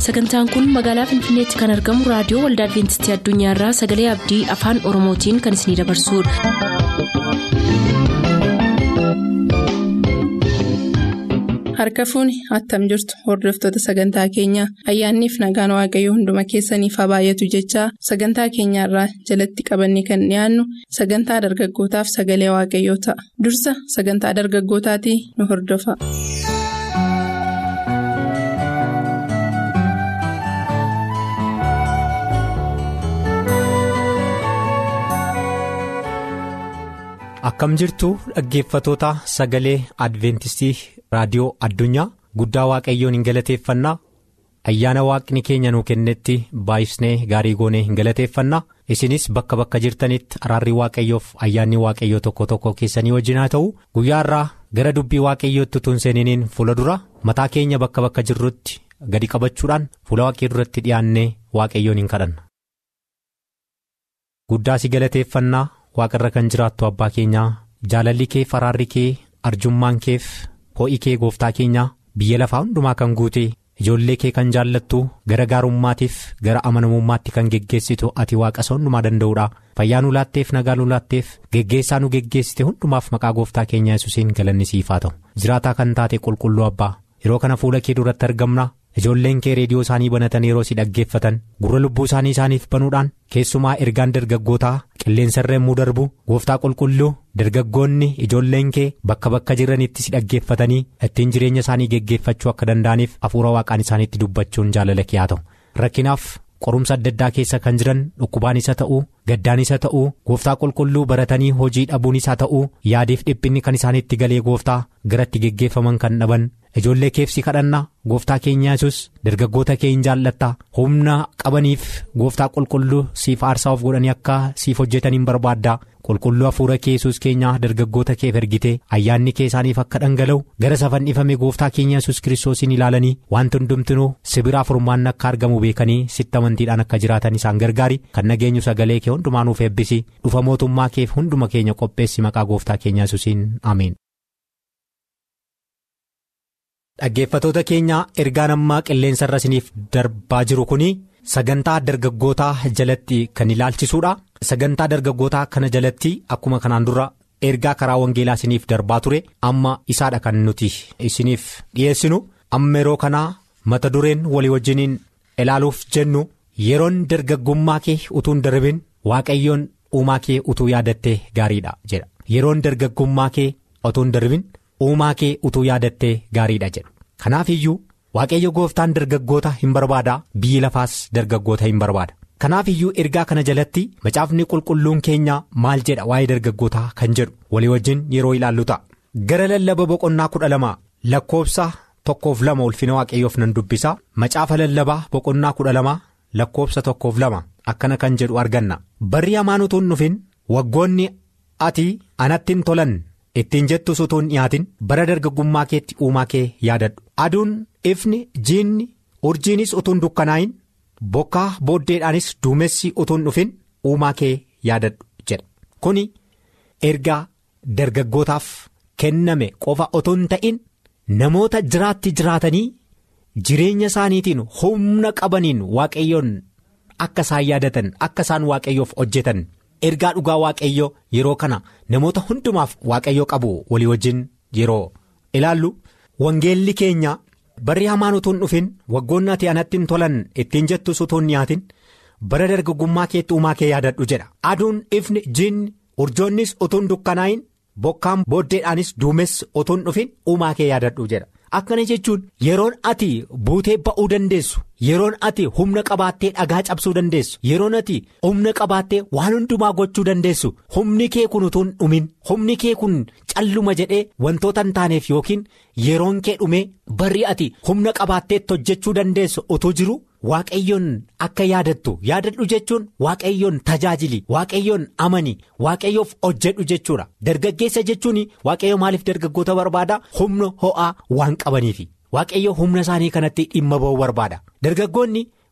sagantaan kun magaalaa finfinneetti kan argamu raadiyoo waldaa adventistii addunyaarraa sagalee abdii afaan oromootiin kan isinidabarsudha. harka fuuni attam jirtu hordoftoota sagantaa keenyaa ayyaanniif nagaan waaqayyoo hunduma keessaniif haa baay'atu jechaa sagantaa keenyaarraa jalatti qabanne kan dhiyaannu sagantaa dargaggootaaf sagalee waaqayyoo ta'a dursa sagantaa dargaggootaatii nu hordofa. akkam jirtu dhaggeeffatoota sagalee adventistii raadiyoo addunyaa guddaa waaqayyoon hin galateeffannaa ayyaana waaqni keenya nuu kennetti baay'isnee gaarii goonee hin galateeffannaa isinis bakka bakka jirtanitti araarri waaqayyoof ayyaanni waaqayyoo tokko tokko keessanii wajjin haa ta'u guyyaa irraa gara dubbii waaqayyootti utuu hin seeniniin fuula dura mataa keenya bakka bakka jirrutti gadi qabachuudhaan fuula waaqii duratti dhiyaannee waaqayyoon hin kadhanna. guddaa si galateeffannaa waaqarra kan jiraattu abbaa keenyaa jaalalli kee faraarri kee arjummaan keef ho'i kee gooftaa keenyaa biyya lafaa hundumaa kan guute ijoollee kee kan jaallattu gara gaarummaatiif gara amanamummaatti kan geggeessitu ati waaqasa hundumaa danda'uudha fayyaa nu laatteef nagaa nu laatteef geggeessaa nu geggeessite hundumaaf maqaa gooftaa keenyaa yesuusiin galanni siif haa ta'u jiraataa kan taate qulqulluu abbaa yeroo kana fuula kee duratti argamna. ijoolleen kee reediyoo isaanii banatan yeroo si dhaggeeffatan gurra lubbuu isaanii isaaniif banuudhaan keessumaa ergaan dargaggootaa qilleensarra yommuu darbu gooftaa qulqulluu dargaggoonni ijoolleen kee bakka bakka jiranitti si dhaggeeffatanii ittiin jireenya isaanii geggeeffachuu akka danda'aniif hafuura waaqaan isaaniitti dubbachuun jaalala kee haa ta'u rakkinaaf qorumsa adda addaa keessa kan jiran dhukkubaan isa ta'uu gaddaan isa ta'uu gooftaa qulqulluu baratanii hojii dhabuun isaa ta'uu yaadiif dhiphinni kan isaaniitti galee gooftaa garatti geggeeffaman kan dhaban. ijoollee keefsi kadhannaa gooftaa keenya yesus dargaggoota kee hin jaallatta humna qabaniif gooftaa qulqulluu siif aarsaa of godhanii akka siif hojjetan hin barbaadda qulqulluu hafuura kee yesus keenya dargaggoota keef ergite ayyaanni kee isaaniif akka dhangala'u gara safannifame gooftaa keenya yesus kiristoosiin ilaalanii wanti hundumtinuu sibiraa furmaanni akka argamu beekanii sitti amantiidhaan akka jiraatan isaan gargaari kan nageenyu sagalee kee hundumaanuuf eebbisi dhufa mootummaa keef hunduma keenya qopheessi maqaa gooftaa keenya yesuusiin ameen. dhaggeeffatoota keenya ergaan ammaa qilleensa irra isiniif darbaa jiru kun sagantaa dargaggootaa jalatti kan ilaalchisuudha sagantaa dargaggootaa kana jalatti akkuma kanaan dura ergaa karaa wangeelaa isiniif darbaa ture amma isaadha kan nuti isiniif dhiyeessinu amma yeroo kanaa mata dureen walii wajjiniin ilaaluuf jennu yeroon dargaggummaa kee utuu hin darbin waaqayyoon uumaa kee utuu yaadattee gaariidha jedha yeroon dargaggummaa kee utuu hin darbin. uumaa kee utuu yaadattee gaariidha jedhu kanaaf iyyuu waaqayyo gooftaan dargaggoota hin barbaada biyyi lafaas dargaggoota hin barbaada kanaaf iyyuu ergaa kana jalatti macaafni qulqulluun keenya maal jedha waa'ee dargaggootaa kan jedhu walii wajjin yeroo ilaallu ta'a gara lallaba boqonnaa kudha lama lakkoobsa tokkoof lama ulfina waaqayyoof nan dubbisa macaafa lallabaa boqonnaa kudha lama lakkoobsa tokkoof lama akkana kan jedhu arganna barri hamaan utuu hin dhufin waggoonni ati anatti hin tolan. ittiin jettus utuu hin dhiyaatin bara dargaggummaa keetti uumaa kee yaadadhu aduun ifni jiinni urjiinis utuu hin dukkanaa'in bokkaa booddeedhaanis duumessi utuu hin dhufin uumaa kee yaadadhu jedha kuni ergaa dargaggootaaf kenname qofa utuu hin ta'in namoota jiraatti jiraatanii jireenya isaaniitiin humna qabaniin waaqayyoon akka isaan yaadatan akka isaan waaqayyoof hojjetan. ergaa dhugaa waaqayyoo yeroo kana namoota hundumaaf waaqayyoo qabu walii wajjin yeroo ilaallu wangeelli keenya barri hamaan utuu hin dhufin waggoonni ati anatti hin tolan ittiin jettus utuu hin dhiyaatin bara dargaggummaa keetti uumaa kee yaadadhu jedha aduun ifni jiinni urjoonnis utuu hin dukkanaa'in bokkaan booddeedhaanis duumessi utuu hin dhufin uumaa kee yaadadhu jedha akkana jechuun yeroon ati buutee ba'uu dandeessu. yeroon ati humna qabaattee dhagaa cabsuu dandeessu yeroon ati humna qabaattee waan hundumaa gochuu dandeessu humni kee kun utuu hin dhumin humni kee kun calluma jedhee wantoota hin taaneef yookiin yeroon kee dhumee barri ati humna qabaatteetti hojjechuu dandeessu utuu jiru waaqayyoon akka yaadattu yaadadhu jechuun waaqayyoon tajaajili waaqayyoon amani waaqayyoof hojjedhu jechuudha dargaggeessa jechuun waaqayyo maaliif dargaggoota barbaada humna ho'aa waan qabaniifi. waaqayyo humna isaanii kanatti dhimma ba'uu barbaada dargaggoonni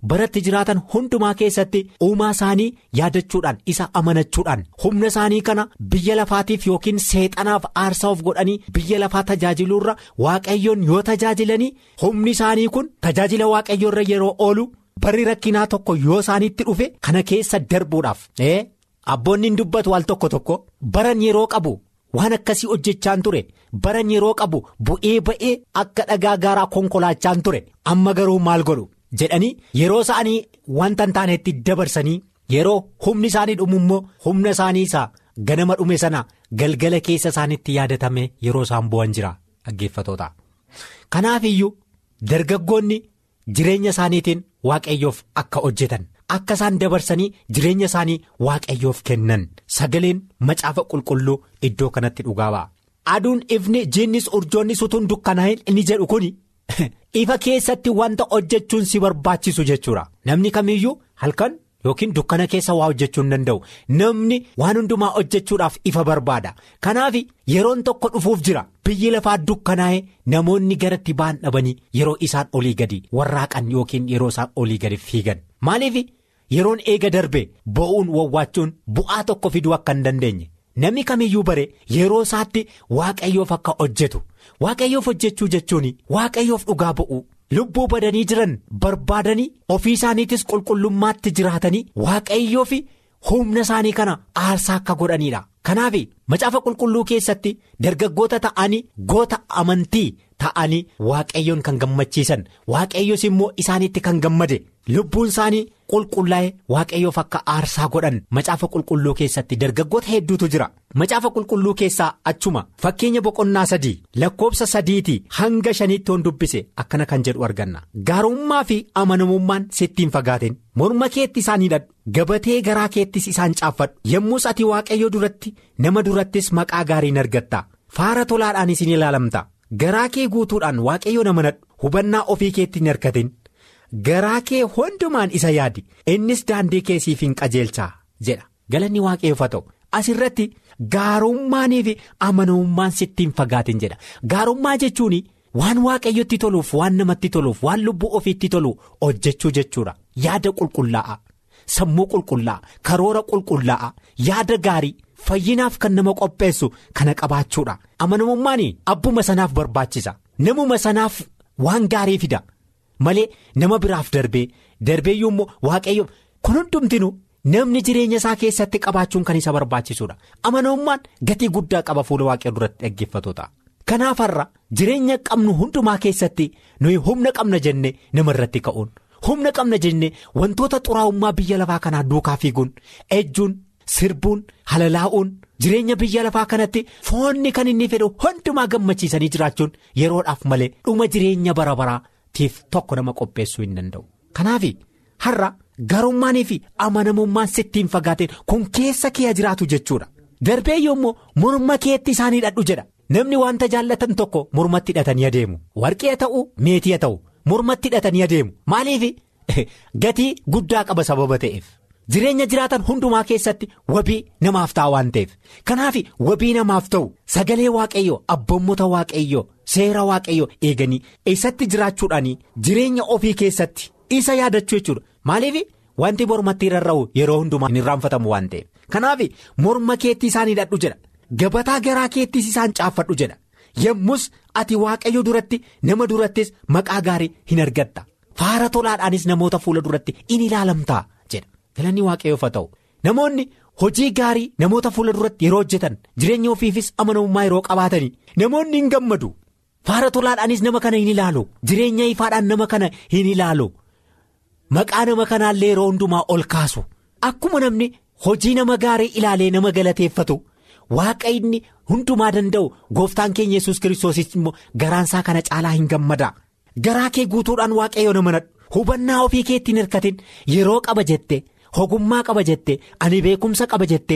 baratti jiraatan hundumaa keessatti uumaa isaanii yaadachuudhaan isa amanachuudhaan humna isaanii kana biyya lafaatiif yookiin seexanaaf aarsaa of godhanii biyya lafaa tajaajiluurra waaqayyoon yoo tajaajilanii humni isaanii kun tajaajila waaqayyoorra yeroo oolu barri rakkinaa tokko yoo isaanitti dhufe kana keessa darbuudhaaf abboonni hin dubbatu al tokko tokko baran yeroo qabu. waan akkasii hojjechaan ture baran yeroo qabu bu'ee ba'ee akka dhagaa gaaraa konkolaachaan ture amma garuu maal godhu jedhanii yeroo isaanii wanta hin taanetti dabarsanii yeroo humni isaanii dhumu immoo humna isaanii isaa ganama dhume sana galgala keessa isaanitti yaadatame yeroo isaan bu'an jira dhaggeeffatoota. kanaaf iyyuu dargaggoonni jireenya isaaniitiin waaqayyoof akka hojjetan. akka isaan dabarsanii jireenya isaanii waaqayyoof kennan sagaleen macaafa qulqulluu iddoo kanatti dhugaa ba'a. aduun ifni jiinnis urjoonnis utuun dukkanaa'in inni jedhu kun ifa keessatti wanta hojjechuun si barbaachisu jechuudha namni kamiyyuu halkan yookiin dukkana keessa waa hojjechuu hin danda'u namni waan hundumaa hojjechuudhaaf ifa barbaada kanaaf yeroon tokko dhufuuf jira biyyi lafaa dukkanaa'e namoonni garatti ba'an dhabanii yeroo isaan olii gadi warraaqan yookiin yeroo isaan olii gadi fiigan maaliif. yeroon eega darbe bo'uun wawwaachuun bu'aa tokko fiduu akka hin dandeenye namni kamiyyuu bare yeroo isaatti waaqayyoof akka hojjetu waaqayyoof hojjechuu jechuun waaqayyoof dhugaa ba'u lubbuu badanii jiran barbaadanii ofii isaaniitis qulqullummaatti jiraatanii waaqayyoof humna isaanii kana aarsaa akka godhanidha kanaaf macaafa qulqulluu keessatti dargaggoota ta'anii goota amantii ta'anii waaqayyoon kan gammachiisan waaqayyos immoo isaaniitti kan gammade lubbuun isaanii. qulqullaa'e waaqayyoof akka aarsaa godhan macaafa qulqulluu keessatti dargaggoota hedduutu jira macaafa qulqulluu keessaa achuma fakkeenya boqonnaa sadii lakkoobsa sadiitii hanga shaniitti hon dubbise akkana kan jedhu arganna gaarummaa fi amanamummaan sittiin fagaatin morma keetti isaan hidhadhu gabatee garaa keettis isaan caaffadhu yommus ati waaqayyo duratti nama durattis maqaa gaariin argatta faara tolaadhaanis ni ilaalamta garaa kee guutuudhaan waaqayyoon amanadhu hubannaa ofii keetti hin hirkatin. garaa kee hundumaan isa yaadi innis daandii keessiif hin qajeelchaa jedha galanni waaqayyoof haa ta'u asirratti gaarummaanii fi amanamummaan sittiin fagaatin jedha gaarummaa jechuun waan waaqayyotti toluuf waan namatti toluuf waan lubbuu ofiitti tolu hojjechuu jechuudha yaada qulqullaa'a sammuu qulqullaa'a karoora qulqullaa'a yaada gaarii fayyinaaf kan nama qopheessu kana qabaachuudha amanamummaan abbuma sanaaf barbaachisa namuma sanaaf waan gaarii fida. malee nama biraaf darbee darbeeyyuu immoo waaqayyo kun hundumtinu namni jireenya isaa keessatti qabaachuun kan isa barbaachisuudha amanamummaan gatii guddaa qaba fuula waaqayyo duratti dhaggeeffatoota kanaaf har'a jireenya qabnu hundumaa keessatti nuyi humna qabna jenne nama irratti ka'uun humna qabna jenne wantoota xuraa'ummaa biyya lafaa kanaa duukaa fiiguun ejjuun sirbuun halalaa'uun jireenya biyya lafaa kanatti foonni kan inni fedhu hundumaa gammachiisanii jiraachuun yeroodhaaf malee dhuma jireenya bara baraa. tiif tokko nama qopheessuu hin danda'u kanaaf har'a garummaanii fi amanamummaan sittiin fagaateen kun keessa kee jiraatu jechuudha darbee yommuu morma keetti isaan hidhadhu jedha namni wanta jaallatan tokko mormatti hidhatanii adeemu warqee ta'u meetii ta'u mormatti hidhatanii adeemu maaliif gatii guddaa qaba sababa ta'eef jireenya jiraatan hundumaa keessatti wabii namaaf ta'a waan ta'eef kanaaf wabii namaaf ta'u sagalee waaqayyoo abboommota waaqayyoo. seera waaqayyo eeganii eessatti jiraachuudhaan jireenya ofii keessatti isa yaadachuu jechuudha maaliif wanti mormatti rarra'u yeroo hundumaa hin irraanfatamu waan ta'eef kanaaf morma keetti isaan hidhadhu jedha gabataa garaa keettis isaan caaffadhu jedha yommus ati waaqayyo duratti nama durattis maqaa gaarii hin argatta faara tolaadhaanis namoota fuula duratti in ilaalamtaa jedha galanni waaqayyoof haa ta'u namoonni. hojii gaarii namoota fuula duratti yeroo hojjetan jireenya ofiifis amanamummaa yeroo qabaatanii namoonni hin gammadu. faara tolaadhaanis nama kana hin ilaalu jireenya ifaadhaan nama kana hin ilaalu maqaa nama kanaallee yeroo hundumaa ol kaasu akkuma namni hojii nama gaarii ilaalee nama galateeffatu waaqayni hundumaa danda'u gooftaan keenya yesus kiristoosis immoo garaansaa kana caalaa hin gammada garaa kee guutuudhaan waaqayyo nama nadhu hubannaa ofii keetti hin hirkatin yeroo qaba jette ogummaa qaba jette ani beekumsa qaba jette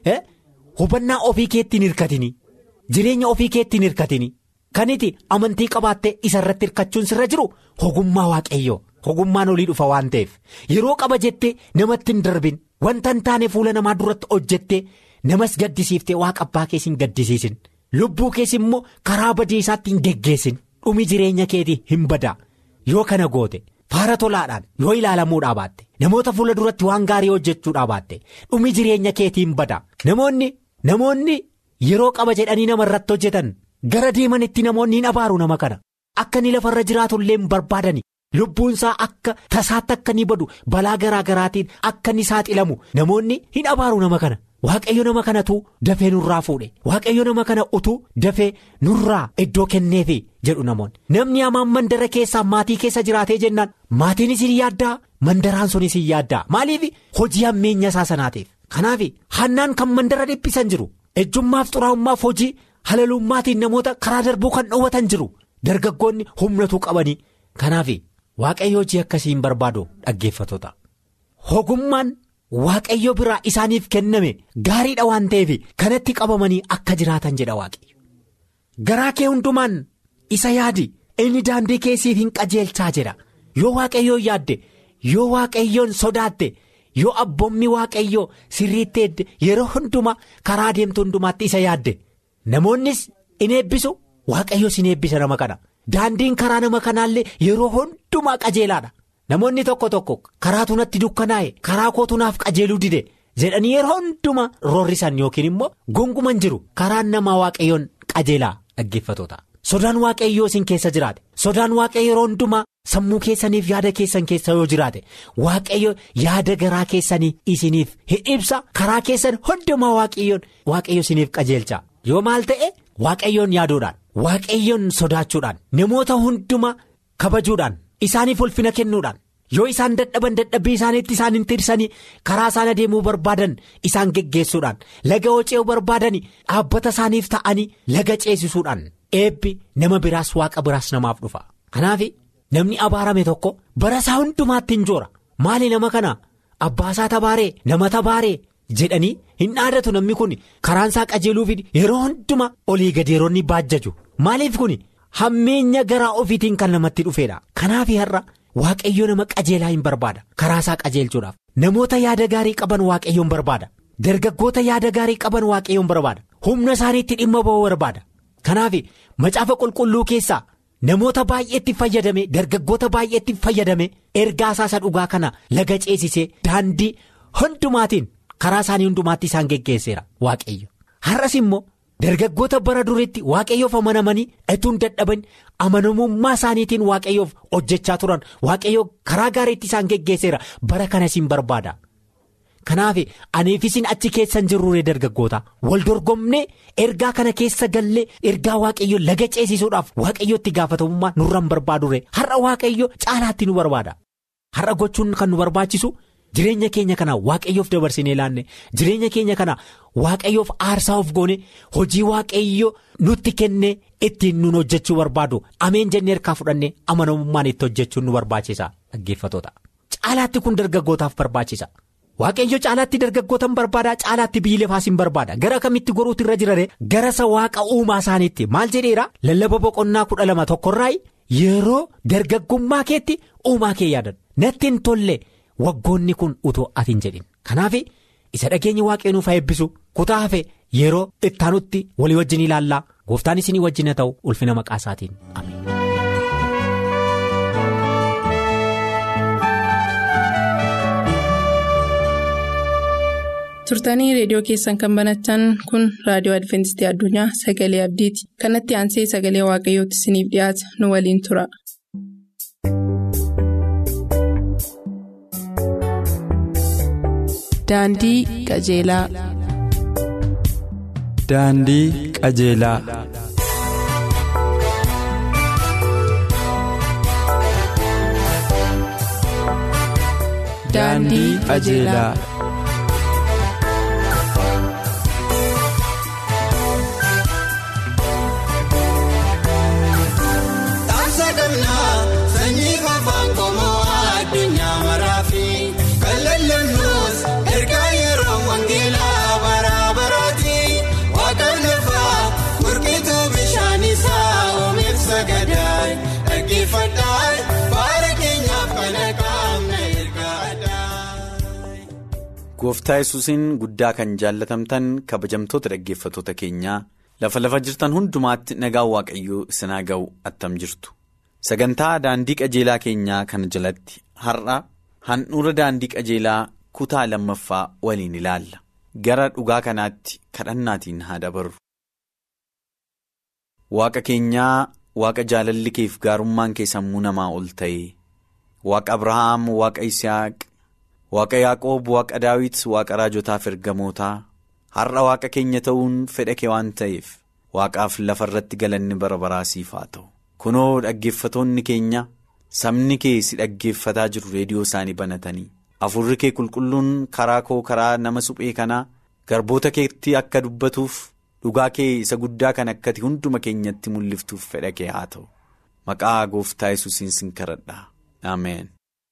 hubannaa ofii keetti hin hirkatin jireenya ofii keetti hin hirkatin. kaniti amantii qabaattee isa irratti hirkachuun sirra jiru ogummaa waaqayyoo ogummaan olii dhufa waan ta'eef yeroo qaba jettee namatti hin darbin wanta hin taane fuula namaa duratti hojjettee namas gaddisiiftee waaqa abbaa keessa hin gaddisiisin lubbuu keessa immoo karaa badiisaatti hin geggeessin dhumi jireenya keetii hin badaa yoo kana goote faara tolaadhaan yoo ilaalamuudhaa baatte namoota fuula duratti waan gaarii hojjechuudhaa baatte dhumi jireenya keetiin bada namoonni namoonni yeroo qaba jedhanii nama irratti hojjetan gara deemanitti namoonni hin abaaru nama kana akka inni lafarra jiraatu illee hin barbaadani lubbuunsaa akka tasaatti akka inni badu balaa garaa garaatiin akka inni saaxilamu namoonni hin abaaru nama kana. Waaqayyo nama kanatu dafee nurraa fuudhe waaqayyo nama kana utuu dafee nurraa iddoo kenneefi jedhu namoonni namni hamaan mandara keessaa maatii keessa jiraatee jennaan maatiinis hin yaaddaa mandaraan sunis hin yaaddaa maaliif hojii hammeenya isaa sanaatiif kanaaf hannaan kan mandara dhiphisan jiru ejjummaaf xuraa'ummaaf hojii halalummaatiin namoota karaa darbuu kan dhoowwatan jiru dargaggoonni humnatu qabanii kanaaf waaqayyo hojii akkasii hin barbaadu dhaggeeffatoota ogummaan. Waaqayyo biraa isaaniif kenname gaariidha waan ta'eef kanatti qabamanii akka jiraatan jedha waaqayyo. Garaa kee hundumaan isa yaadi inni daandii keessiif hin qajeelchaa jedha yoo waaqayyoon yaadde yoo waaqayyoon sodaatte yoo abboommi waaqayyoo sirriitti eedde yeroo hundumaa karaa deemtu hundumaatti isa yaadde namoonnis in eebbisu waaqayyoos in eebbisa nama kana daandiin karaa nama kanaallee yeroo hundumaa qajeelaadha. Namoonni tokko tokko karaatu natti dukkanaa'e karaa kootu naaf qajeeluu dide jedhanii yeroo hundumaa roorrisan yookiin immoo gonguman jiru karaan namaa waaqayyoon qajeelaa dhaggeeffatoota sodaan waaqayyoo isin keessa jiraate sodaan waaqayyo yeroo hundumaa sammuu keessaniif yaada keessan keessa yoo jiraate waaqayyo yaada garaa keessanii isiniif hin ibsa karaa keessan hundumaa waaqayyoon waaqayyo isiniif qajeelcha yoo maal ta'e waaqayyoon yaaduudhaan waaqayyoon sodaachuudhaan namoota hundumaa kabajuudhaan. Isaaniif ulfina kennuudhaan yoo isaan dadhaban dadhabbii isaaniitti isaan hin tirsanii karaa isaan adeemuu barbaadan isaan geggeessuudhaan laga ce'uu barbaadan dhaabbata isaaniif ta'anii laga ceesisuudhaan eebbi nama biraas waaqa biraas namaaf dhufa. Kanaaf namni abaarame tokko bara isaa hundumaatti hin joora maali nama kana abbaasaa tabaaree nama tabaaree jedhanii hin dhaadatu namni kun karaan isaa qajeeluuf yeroo hundumaa olii gadeeronni baajjaju maaliif kun. Hammeenya garaa ofiitiin kan namatti dhufeedha. Kanaaf har'a waaqayyo nama qajeelaa hin barbaada. Karaa isaa qajeelchuudhaaf. Namoota yaada gaarii qaban waaqayyoon barbaada. Dargaggoota yaada gaarii qaban waaqayyoon barbaada. Humna isaaniitti dhimma ba'uu barbaada. Kanaaf macaafa qulqulluu keessaa namoota baay'eetti fayyadame dargaggoota baay'eetti fayyadame ergaa isaa dhugaa kana laga ceesisee daandii hundumaatiin karaa isaanii hundumaatti isaan geggeesseera waaqayyo. Har'as immoo. Dargaggoota bara duriitti waaqayyoof amanamanii ituun dadhaban amanamummaa isaaniitiin waaqayyoof hojjechaa turan waaqayyoo karaa gaariitti isaan geggeesseera bara kanas hin barbaada. Kanaaf aniifisin achi keessan jirruure dargaggoota wal dorgomnee ergaa kana keessa gallee ergaa waaqayyoo laga ceesisuudhaaf waaqayyootti gaafatamummaa nurra hin barbaadure har'a waaqayyo caalaatti nu barbaada. Har'a gochuun kan nu barbaachisu. Jireenya keenya kana waaqayyoof dabarsinee laanne jireenya keenya kana waaqayyoof aarsaa of goone hojii waaqayyo nutti kenne ittiin nun hojjechuu barbaadu ameen jennee harkaa fudhanne amanamummaan itti hojjechuun nu barbaachisa dhaggeeffatoota. Caalaatti kun dargaggootaaf barbaachisa. Waaqayyo caalaatti dargaggootan barbaada caalaatti biyyi lafaas hin barbaada gara kamitti goruutu irra jirare gara isa waaqa uumaa isaaniitti maal jedheera lallaba boqonnaa kudha lama tokkorraa yeroo dargaggummaa keetti uumaa kee yaadan natti hin tolle. Waggoonni kun utoo ati hin jedhin kanaaf isa dhageenya waaqayyo nuuf haa eebbisu kutaa hafe yeroo ittaanutti walii wajjin ilaallaa gooftaan isinii wajjin haa ta'u ulfina maqaa isaatiin ameen. turtanii reediyoo keessan kan banatan kun raadiyoo adventistii addunyaa sagalee abdiiti kanatti aansee sagalee waaqayyootti isiniif dhiyaata nu waliin tura. Daandii qajeelaa. Daandii qajeelaa. Daandii qajeelaa. Gooftaa yesuusiin guddaa kan jaallatamtan kabajamtoota dhaggeeffatoota keenyaa lafa lafa jirtan hundumaatti nagaan waaqayyoo isin haa ga'u attam jirtu sagantaa daandii qajeelaa keenyaa kana jalatti har'a handhuura daandii qajeelaa kutaa lammaffaa waliin ilaalla gara dhugaa kanaatti kadhannaatiin haa dabarru. Waaqa keenyaa waaqa jaalalli keef gaarummaan kee sammuu namaa ol ta'e waaqa Abrahaam waaqa Isihaaq waaqa Yaaqoob waaqa Daawit waaqa raajotaaf ergamootaa har'a waaqa keenya ta'uun fedha kee waan ta'eef waaqaaf lafa irratti galanni bara baraa siif haa ta'u kunoo dhaggeeffatoonni keenya sabni kee si dhaggeeffataa jiru reediyoo isaanii banatanii afurri kee qulqulluun karaa koo karaa nama suphee kanaa garboota keetti akka dubbatuuf. dhugaa kee isa guddaa kan akkati hunduma keenyatti mul'iftuuf fedha kee haa ta'u maqaa gooftaa yesuusiin sin kadhadha ameen.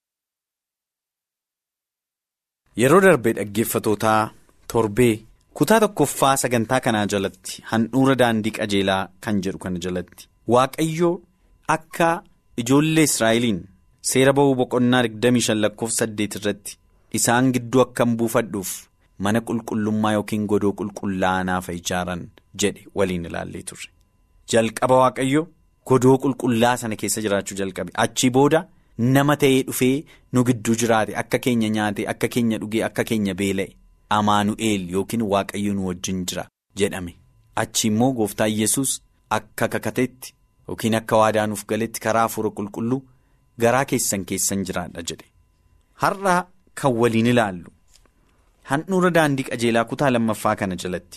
yeroo darbee dhaggeeffatootaa torbee kutaa tokkoffaa sagantaa kanaa jalatti handhuura daandii qajeelaa kan jedhu kana jalatti waaqayyo akka ijoollee israa'eliin seera ba'uu boqonnaa 25 lakkoofsa 8 irratti isaan gidduu akkam buufadhuuf. mana qulqullummaa yookiin godoo qulqullaa'anaaf ijaaran jedhe waliin ilaallee turre jalqaba waaqayyo godoo qulqullaa sana keessa jiraachuu jalqabe achii booda nama ta'ee dhufee nu gidduu jiraate akka keenya nyaate akka keenya dhugee akka keenya beela'e amaanu'eel yookiin waaqayyo nu wajjin jira jedhame achi immoo gooftaa yesus akka kakateetti yookiin akka waadaanuuf galetti karaa hafuura qulqulluu garaa keessan keessan jiraadha jedhe har'a kan waliin ilaallu. handhuura daandii qajeelaa kutaa lammaffaa kana jalatti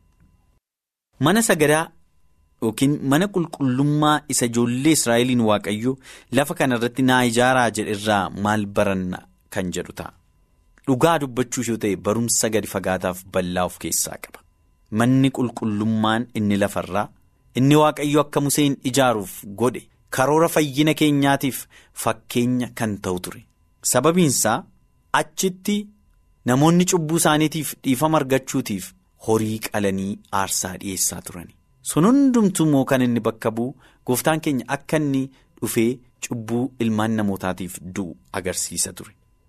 mana sagadaa yookiin mana qulqullummaa isa ijoollee israa'eliin waaqayyo lafa kana irratti naa ijaaraa jedhe irraa maal baranna kan jedhu ta'a dhugaa dubbachuu yoo ta'e barumsa gadi fagaataaf bal'aa of keessaa qaba manni qulqullummaan inni lafarraa inni waaqayyo akka museen ijaaruuf godhe karoora fayyina keenyaatiif fakkeenya kan ta'u ture sababiinsaa achitti. Namoonni cubbuu isaaniitiif dhiifama argachuutiif horii qalanii aarsaa dhiyeessaa turani. Sun hundumtuu immoo kan inni bakka bu'u gooftaan keenya akka inni dhufee cubbuu ilmaan namootaatiif du'u agarsiisa ture.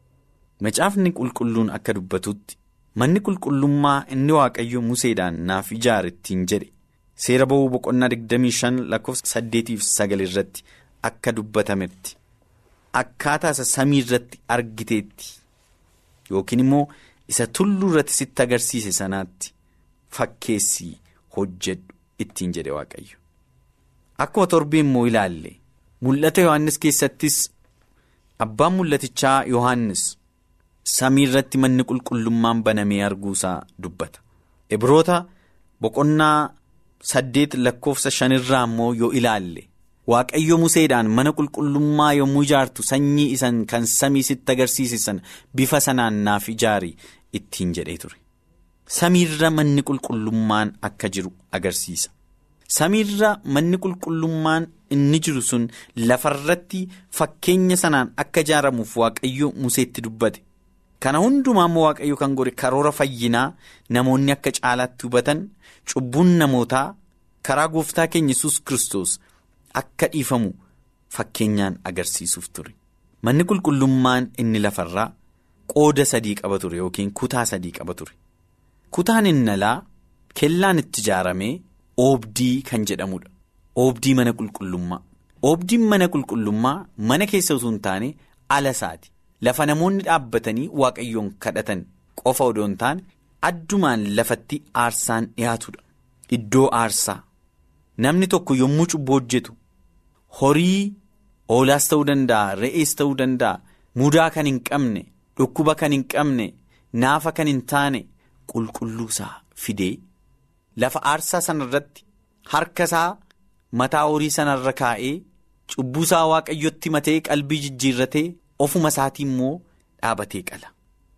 Macaafni qulqulluun akka dubbatutti manni qulqullummaa inni waaqayyo museedhaan naaf ijaare ittiin jedhe seera ba'uu boqonnaa 25 lakkoofsa 8 irratti akka dubbatametti akkaataa isa samii irratti argiteetti. Yookiin immoo isa tulluu irratti sitti agarsiise sanaatti fakkeessii hojjedhu ittiin jedhe waaqayyo. Akkuma torbee immoo ilaalle mul'ata Yohaannis keessattis abbaan mul'atichaa Yohaannis samii irratti manni qulqullummaan banamee arguusaa dubbata. Ibroota boqonnaa saddeet lakkoofsa shanirraa immoo yoo ilaalle. Waaqayyo museedhaan mana qulqullummaa yommuu ijaartu sanyii isan kan samii sitti agarsiisan bifa sanaan naaf ijaari ittiin jedhee ture. Samiirra manni qulqullummaan akka jiru agarsiisa. Samiirra manni qulqullummaan inni jiru sun lafarratti fakkeenya sanaan akka ijaaramuuf waaqayyo museetti dubbate. Kana hundumaa immoo waaqayyo kan godhe karoora fayyinaa namoonni akka caalaatti hubatan cubbuun namootaa karaa gooftaa keenya yesus kristos Akka dhiifamu fakkeenyaan agarsiisuuf ture manni qulqullummaan inni lafarraa qooda sadii qaba ture yookiin kutaa sadii qaba ture kutaan inni alaa kellaan itti ijaaramee oobdii kan jedhamudha oobdii mana qulqullummaa oobdiin mana qulqullummaa mana keessa osoo hin taane ala isaati lafa namoonni dhaabbatanii waaqayyoon kadhatan qofa odoo hin taane addumaan lafatti aarsaan dhiyaatudha iddoo aarsaa namni tokko yommuu cubbuu hojjetu. Horii hoolaas ta'uu danda'a re'ees ta'uu danda'a mudaa kan hin qabne dhukkuba kan hin qabne naafa kan hin taane qulqulluusaa fidee lafa aarsaa sanarratti harka isaa mataa horii sanarra kaa'ee cubbuusaa waaqayyotti matee qalbii jijjiirratee ofuma isaatii immoo dhaabatee qala.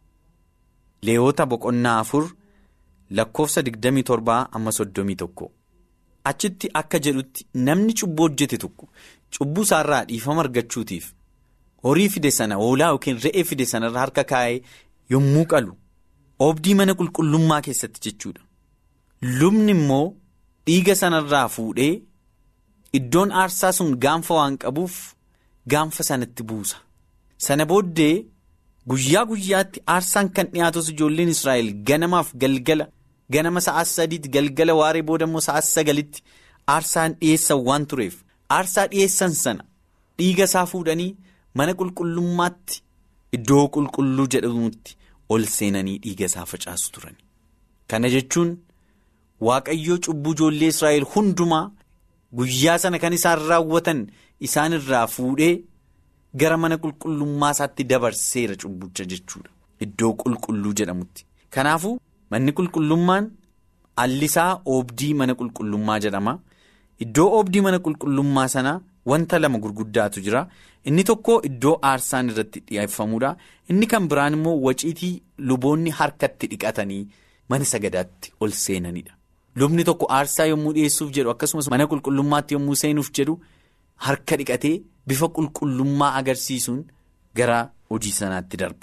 Leewoota boqonnaa afur lakkoofsa 27 amma 31. Achitti akka jedhutti namni cubbuu hojjete tokko cubbuu isaarraa dhiifama argachuutiif horii fide sana hoolaa yookiin re'ee fide sanarra harka kaa'ee yommuu qalu oobdii mana qulqullummaa keessatti jechuudha. Lubni immoo dhiiga sanarraa fuudhee iddoon aarsaa sun gaanfa waan qabuuf gaanfa sanatti buusa. Sana booddee guyyaa guyyaatti aarsaan kan dhiyaatus ijoolleen Israa'el ganamaaf galgala. ganama sa'aa sadiitti galgala waaree booda immoo sa'aa sagalitti aarsaan dhiyeessan waan tureef aarsaa dhiyeessan sana dhiiga isaa fuudhanii mana qulqullummaatti iddoo qulqulluu jedhamutti ol seenanii dhiiga isaa facaasu turan. Kana jechuun waaqayyoo cubbuu ijoollee Israa'el hundumaa guyyaa sana kan isaan raawwatan isaan irraa fuudhee gara mana qulqullummaa isaatti dabarseera cubbucha jechuudha. Iddoo qulqulluu jedhamutti. Kanaafuu manni qulqullummaan allisaa oobdii mana qulqullummaa jedhama. Iddoo oobdii mana qulqullummaa sanaa wanta lama gurguddaatu jira. Inni tokko iddoo aarsaan irratti dhiyeeffamuudha. Inni kan biraan immoo waciitii luboonni harkatti dhiqatanii mana sagadaatti ol seenanidha. Lubni tokko aarsaa yommuu dhiyeessuuf jedhu akkasumas mana qulqullummaatti yommuu seenuuf jedhu harka dhiqatee bifa qulqullummaa agarsiisuun gara hojii sanaatti darba.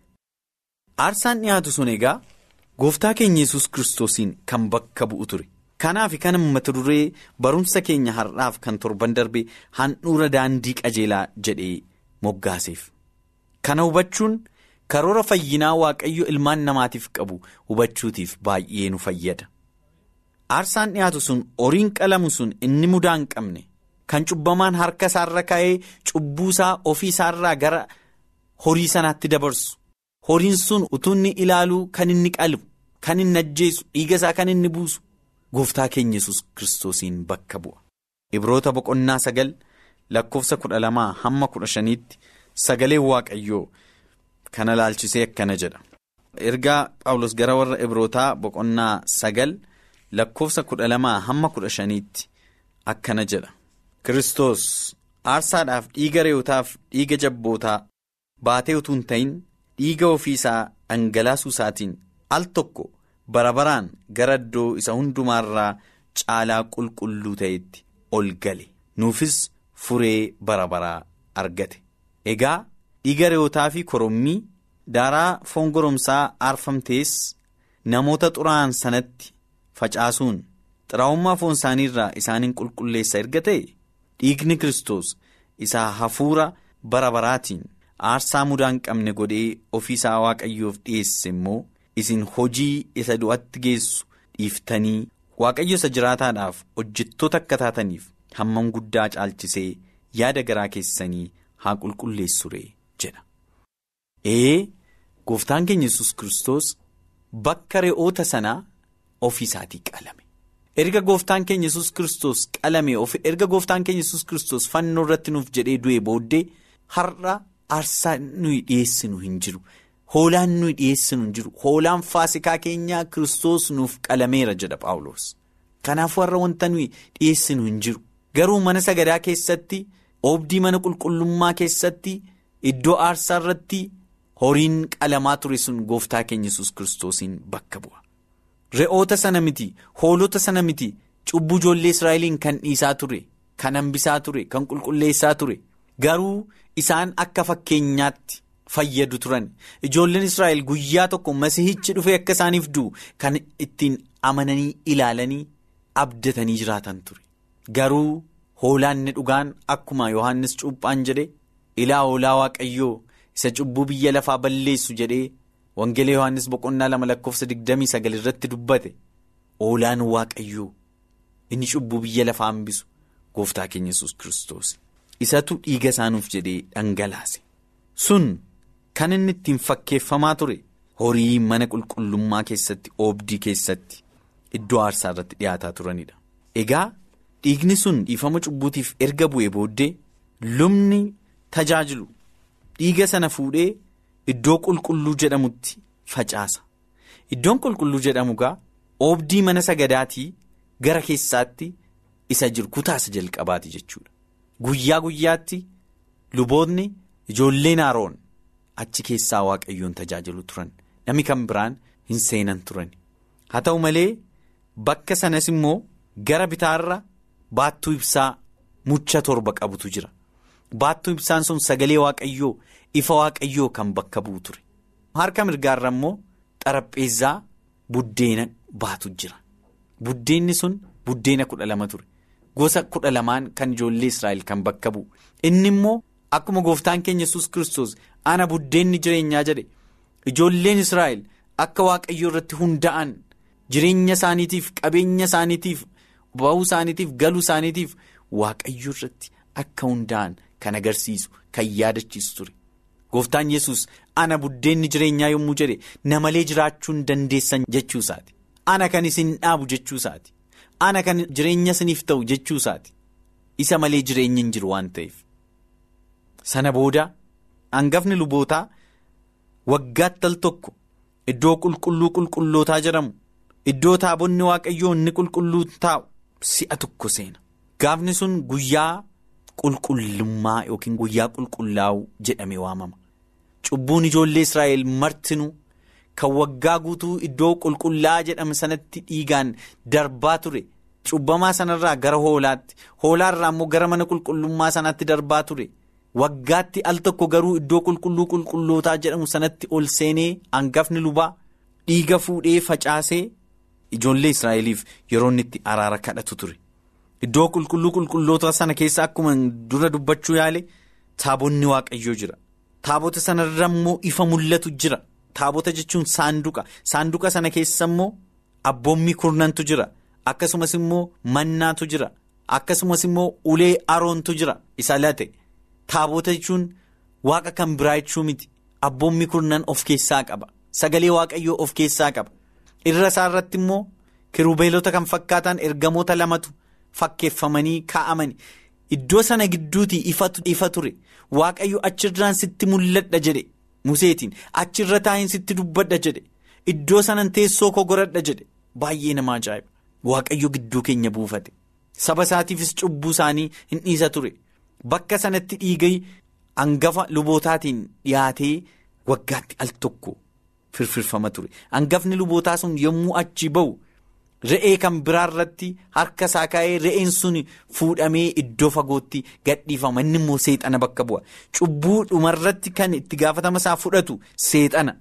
Aarsaan dhiyaatu sun egaa gooftaa keenya yesus kiristoosiin kan bakka bu'u ture. Kanaaf kan mata duree barumsa keenya har'aaf kan torban darbe handhuura daandii qajeelaa jedhee moggaaseef. Kana hubachuun karoora fayyinaa waaqayyo ilmaan namaatiif qabu hubachuutiif baay'ee nu fayyada. Aarsaan dhiyaatu sun horiin qalamu sun inni mudaa hin qabne kan cubbamaan harka isaarra kaa'ee cubbuusaa ofii isaarraa gara horii sanaatti dabarsu. Horiin sun utuu inni ilaaluu kan inni qalu kan inni ajjeesu dhiiga isaa kan inni buusu. Gooftaa keenya yesus kiristoosiin bakka bu'a. Ibroota boqonnaa sagal lakkoofsa kudha lamaa hamma kudha shaniitti sagalee waaqayyoo kana laalchisee akkana jedha. Ergaa Phaawulos gara warra Ibrootaa boqonnaa sagal lakkoofsa kudha lamaa hamma kudha shaniitti akkana jedha. Kiristoos aarsaadhaaf dhiiga re'ootaaf dhiiga jabbootaa baatee utuu hin ta'in dhiiga ofiisaa dhangalaasuu isaatiin al tokko. bara baraan gara iddoo isa hundumaarraa caalaa qulqulluu ta'etti ol gale nuufis furee bara baraa argate egaa dhiiga re'ootaa fi korommii daaraa foon goromsaa aarfamtees namoota xuraa'an sanatti facaasuun xiraa'ummaa foon isaaniirraa isaaniin qulqulleessa erga ta'e dhiigni kiristoos isaa hafuura bara baraatiin aarsaa mudaa hin qabne godhee ofiisaa waaqayyoof dhiyeesse immoo. isin hojii isa du'atti geessu dhiiftanii waaqayyo isa jiraataadhaaf hojjettoota akka taataniif hammam guddaa caalchisee yaada garaa keessanii haa qulqulleessure jedha. ee gooftaan keenya yesus kiristoos bakka re'oota sanaa ofiisaatii qalame erga gooftaan keenya yesus kiristoos qalame erga gooftaan keenya yesus kiristoos fannoo irratti nuuf jedhee du'e booddee har'a aarsaa nuyi dhiyeessinu hin jiru. Hoolaan nuyi dhiyeessinu hin jiru hoolaan faasikaa keenyaa kiristoos nuuf qalameera jedha Phaawulos. Kanaafuu har'a wanta nuyi dhiyeessinu hin jiru garuu mana sagadaa keessatti oobdii mana qulqullummaa keessatti iddoo aarsaa irratti horiin qalamaa ture sun gooftaa keenya yesus kiristoosiin bakka bu'a. Re'oota sana miti hoolota sana miti cubbuu ijoollee Israa'eliin kan dhiisaa ture kan hambisaa ture kan qulqulleessaa ture garuu isaan akka fakkeenyaatti. fayyadu turan ijoolleen israa'el guyyaa tokko masihichi dhufee akka isaaniif du'u kan ittiin amananii ilaalanii abdatanii jiraatan ture garuu hoolaanni dhugaan akkuma yohannis cuuphaan jedhe ilaa hoolaa waaqayyoo isa cubbuu biyya lafaa balleessu jedhee wangeela yohannis boqonnaa lama lakkoofsa digdamii sagal irratti dubbate hoolaan waaqayyoo inni cubbuu biyya lafaa hambisu gooftaa keenya yesus kiristoos isatu dhiiga isaanuuf jedhee dhangalaase sun. Kan inni ittiin fakkeeffamaa ture horii mana qulqullummaa keessatti oobdii keessatti iddoo aarsaa irratti dhiyaataa turanidha. Egaa dhiigni sun dhiifama cubbuutiif erga bu'ee booddee lubni tajaajilu dhiiga sana fuudhee iddoo qulqulluu jedhamutti facaasa. Iddoon qulqulluu jedhamu gaa oobdii mana sagadaatii gara keessaatti isa jiru kutaasa jalqabaati jechuudha. Guyyaa guyyaatti luboonni ijoolleen Aroon. achi keessaa waaqayyoon tajaajilu turan namni kan biraan hin seenan turan haa ta'u malee bakka sanas immoo gara bitaarra baattuu ibsaa mucha torba qabutu jira baattuu ibsaan sun sagalee waaqayyoo ifa waaqayyoo kan bakka bu'u ture harka mirgaarra immoo xarapheezzaa buddeena baatu jira buddeenni sun buddeena kudha lama ture gosa kudha lamaan kan ijoollee israa'el kan bakka bu'u inni immoo. Akkuma gooftaan keenya yesus kiristoos ana buddeenni jireenyaa jedhe ijoolleen Israa'el akka waaqayyoo irratti hunda'an jireenya isaaniitiif qabeenya isaaniitiif ba'uu isaaniitiif galuu isaaniitiif waaqayyoo irratti akka hunda'an kan agarsiisu kan yaadachiisu ture. Gooftaan yesus ana buddeenni jireenyaa yommuu jedhe na malee jiraachuu hin dandeessan jechuusaati. Ana kan isin dhaabu jechuusaati. Ana kan jireenya isiniif ta'u jechuusaati. Isa malee jireenyi hin jiru waan ta'eef. Sana booda hangafni lubootaa waggaatti al tokko iddoo qulqulluu qulqullootaa jedhamu iddoo taabonni waaqayyoo inni qulqulluu taa'u si'a tokko seena. Gaafni sun guyyaa qulqullummaa yookiin guyyaa qulqullaa'uu jedhamee waamama. Cubbuun ijoollee Israa'el martinuu kan waggaa guutuu iddoo qulqullaa'aa jedhame sanatti dhiigaan darbaa ture. Cubbamaa sanarraa gara hoolaatti hoolaarraa immoo gara mana qulqullummaa sanaatti darbaa ture. Waggaatti al tokko garuu iddoo qulqulluu qulqullootaa jedhamu sanatti ol seenee hangafni lubaa dhiiga fuudhee facaasee ijoollee Israa'eliif yeroo inni itti araara kadhatu ture. Iddoo qulqulluu qulqulloota sana keessa akkuma dura dubbachuu yaale taabonni waaqayyoo jira. Taabota sanarra immoo ifa mul'atu jira. Taabota jechuun saanduqa. Saanduqa sana keessa immoo abboommii kurnantu jira. Akkasumas immoo mannaatu jira. Akkasumas immoo ulee aroontu jira. Isa late. Taabota jechuun waaqa kan biraa jechuu miti. Abboommii kurnan of keessaa qaba. Sagalee waaqayyoo of keessaa qaba. Irra isaa irratti immoo kirubeelota kan fakkaatan ergamoota lamatu fakkeeffamanii kaa'amani. Iddoo sana gidduutii ifa ture. Waaqayyo achirraan sitti mul'adha jedhe. Museetiin achirra taa'iin sitti dubbadha jedhe. Iddoo sanan teessoo koo godhadha jedhe. Baay'ee nama ajaa'iba. Waaqayyo gidduu keenya buufate. Saba isaatiifis cubbuu isaanii hin dhiisa ture. Bakka sanatti dhiigai hangafa lubootaatiin dhiyaatee waggaatti al tokko firfirfama ture. Hangafni lubootaa sun yommuu achi ba'u re'ee kan biraarratti harka isaa kaa'ee re'een sun fuudhamee iddoo fagootti gadhiifama. Inni immoo seexana bakka bu'a. Cubbuu dhumarratti kan itti gaafatama isaa fudhatu seexana.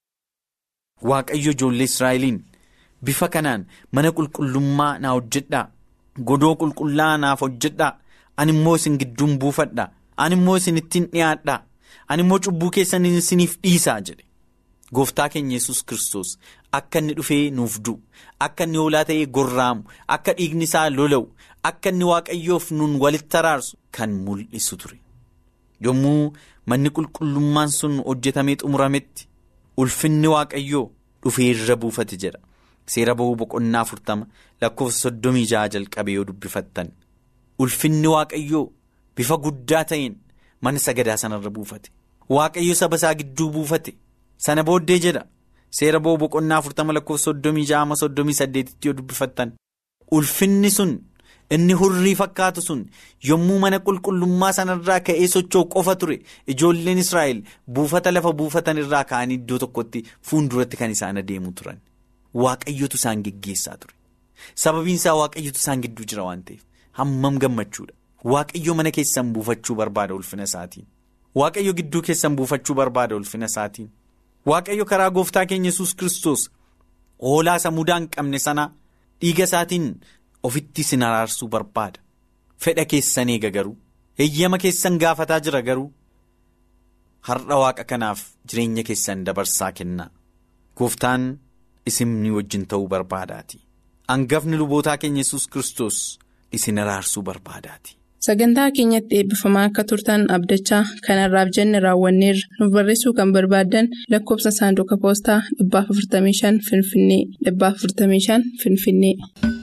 Waaqayyo ijoollee Israa'eliin bifa kanaan mana qulqullummaa naa hojjedhaa. Godoo qulqullaa naaf hojjedhaa. Ani immoo isin gidduun buufadhaa. Ani immoo isin ittiin dhiyaadhaa. Ani immoo cubbuu keessan isiniif dhiisaa jedhe. Gooftaa keenya yesus Kiristoos akka inni dhufee nuuf du'u akka inni hoolaa ta'ee gorraamu akka dhiigni isaa lola'u akka inni waaqayyoof nun walitti araarsu kan mul'isu ture. Yommuu manni qulqullummaan sun hojjetamee xumurametti ulfinni waaqayyoo dhufee irra buufate jedha. Seera ba'uu boqonnaa afurtama lakkoofsa soddomii jaha jalqabee yoo dubbifattan. Ulfinni waaqayyoo bifa guddaa ta'een mana sagadaa sanarra buufate. Waaqayyo saba isaa gidduu buufate. Sana booddee jedha seera ba'uu boqonnaa afurtama lakkoofsa soddomii jaha soddomii saddeetitti yoo dubbifattan. Ulfinni sun inni hurrii fakkaatu sun yommuu mana qulqullummaa sanarraa ka'ee socho'u qofa ture ijoolleen Israa'el buufata lafa buufatan irraa ka'anii iddoo tokkotti fuulduratti kan isaan adeemu turan. Waaqayyotu isaan geggeessaa ture. Sababiin isaa waaqayyotu isaan gidduu jira waan ta'eef hammam gammachuudha. Waaqayyo mana keessan buufachuu barbaada ulfina isaatiin. Waaqayyo gidduu keessan buufachuu barbaada ulfina isaatiin. Waaqayyo karaa gooftaa keenya yesus Kiristoos hoolaa isa mudaa hin qabne sana dhiiga isaatiin ofitti isin araarsuu barbaada. Fedha keessan eega garuu eeyyama keessan gaafataa jira garuu har'a waaqa kanaaf jireenya keessan dabarsaa kennaa. Gooftaan isin wajjin ta'uu barbaadaati. Hangafni lubootaa keenya yesus Kiristoos isin araarsuu barbaadaati. Sagantaa keenyatti eebbifamaa akka turtan abdachaa kanarraaf jenne raawwanneerra nuuf barreessuu kan barbaaddan lakkoofsa saanduqa poostaa 455 Finfinnee 455 Finfinnee.